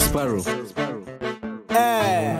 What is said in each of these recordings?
Sparrow. Eh,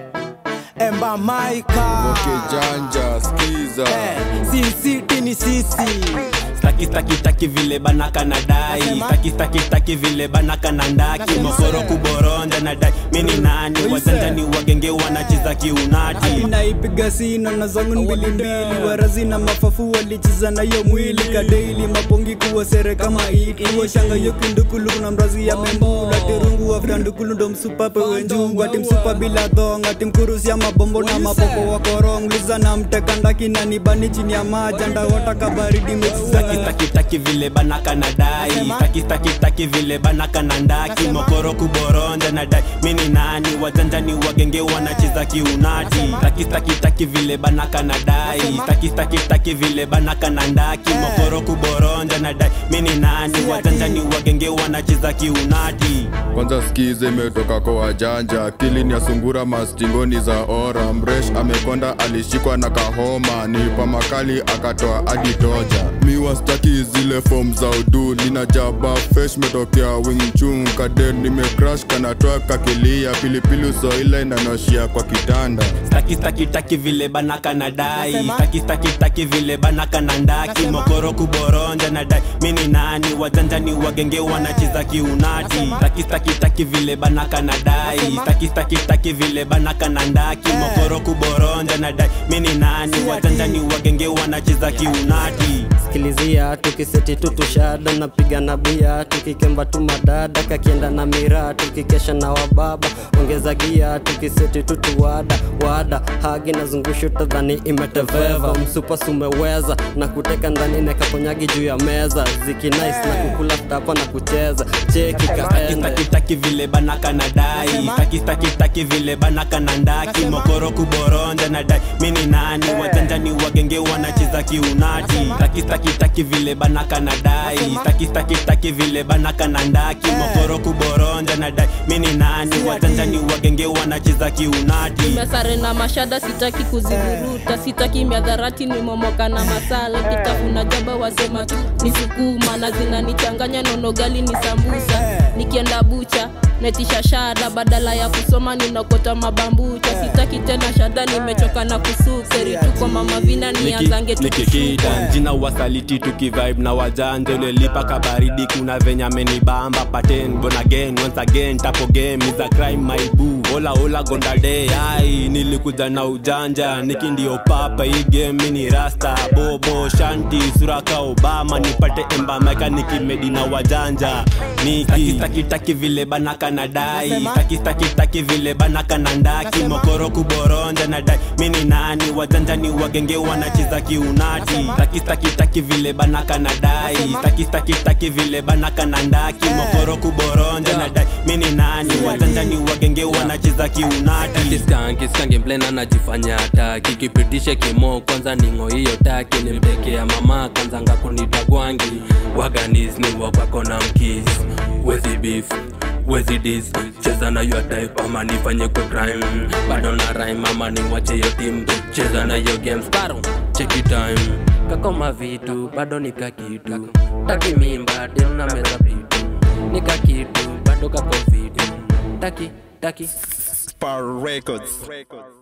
Emba Maika kijanja skiza Eh, Sin City ni sisi staki staki staki vile banaka na dai Nasema? staki staki staki vile banaka na ndaki Nasema? mokoro kuboronja na dai mini nani Oise. wajanja ni wagenge wanacheza kiunati inaipiga sina na zangu ni mbili mbili warazi na mafafu walicheza na hiyo mwili kadeili mapongi kuwa sere kama hiki washanga hiyo kindukulu kuna mrazi ya membula tirungu afta ndukulu ndo msupape wenjungu ati msupa bila dhong ati mkurusi ya mabombo na mapopo wa korong liza na mteka ndaki na nibani chini ya maji ndawota kabaridi mechiza staki staki staki vile banaka na dai Nasema? staki staki staki vile banaka na ndaki Nasema? mokoro kuboronja na dai mini nani wajanja ni wagenge wanacheza kiunati Nasema? staki staki staki vile banaka na dai Nasema? staki staki staki vile banaka na ndaki Eh. mokoro kuboronja na dai mini nani Si wajanja ati. ni wagenge wanacheza kiunati kwanza skiza imetoka kwa wajanja akili ni ya sungura mastingoni za ora mresh amekonda alishikwa na kahoma nipa makali akatoa hadi toja miwa staki zile fom za udu nina jaba fresh metokea wingchung kaden nimecrash kanatoa kakilia pilipili usoile inanoshia kwa kitanda staki staki staki vile banaka na dai Nasema? staki staki staki vile banaka na ndaki Nasema? mokoro kuboronja na dai mini nani wajanja ni wagenge wanacheza kiunati Nasema? staki staki staki vile banaka na dai Nasema? staki staki staki vile banaka na ndaki Eh. mokoro kuboronja na dai mini nani Si wajanja ati. ni wagenge wanacheza kiunati sikilizia tukiseti tutushada napiga na bia tukikemba tu madada kakienda na miraa tukikesha na wababa ongeza gia tukiseti tutuwada wada hagi na zungushu tadhani imeteveva msupa sumeweza na kuteka ndani nekakonyagi juu ya meza zikinais na kukula ftapa na kucheza cheki Staki kaende staki staki vile banaka na dai Nasema? staki staki staki vile banaka na ndaki Nasema? mokoro kuboronja na dai mini nani wajanja ni wagenge wanacheza kiunati Nasema? staki staki staki vile banaka na dai Nasema? staki staki staki vile banaka na ndaki Eh. mokoro kuboronja na dai mini nani Si wajanja ati. ni wagenge wanacheza kiunati mesare na mashada sitaki kuzivuruta sitaki miadharati nimemoka na masala kitafuna jaba wasema tu ni sukuma na zinanichanganya nonogali ni sambusa nikienda bucha netisha shada badala ya kusoma ninokota mabambucha sitaki tena shada nimechoka na kusukeri tu kwa mama vina nianzange nikikida jina wasaliti tukivibe na wajanja ulelipa kabaridi kuna venye amenibamba paten born again once again tapo game is a crime my boo ola ola gondade ai nilikuja na ujanja niki ndio papa hii game mini rasta bobo shanti sura ka obama nipate embameka nikimedi na wajanja niki taki taki vile banaka na dai Nasema? taki taki taki vile banaka na ndaki Nasema? mokoro kuboronja na dai mini nani wajanja ni wagenge wanacheza kiunati Nasema? taki taki taki vile banaka na dai Nasema? taki taki taki vile banaka na ndaki Eh. mokoro kuboronja na dai mini nani wajanja ni wagenge wanacheza kiunati kiskanki skangi mplena najifanya taki kipitishe kimo kwanza ningo hiyo taki nimtekea mama kanzanga kunitagwangi waganisni wakwako na mkis wezi beef wezi dis cheza na yo type ama nifanye kwa crime bado na rhyme ama niwache yo team cheza na yo games baro cheki time kakoma vitu bado nika kitu taki mimba tena meza vitu nika kitu bado kako vitu taki taki Sparrow Records.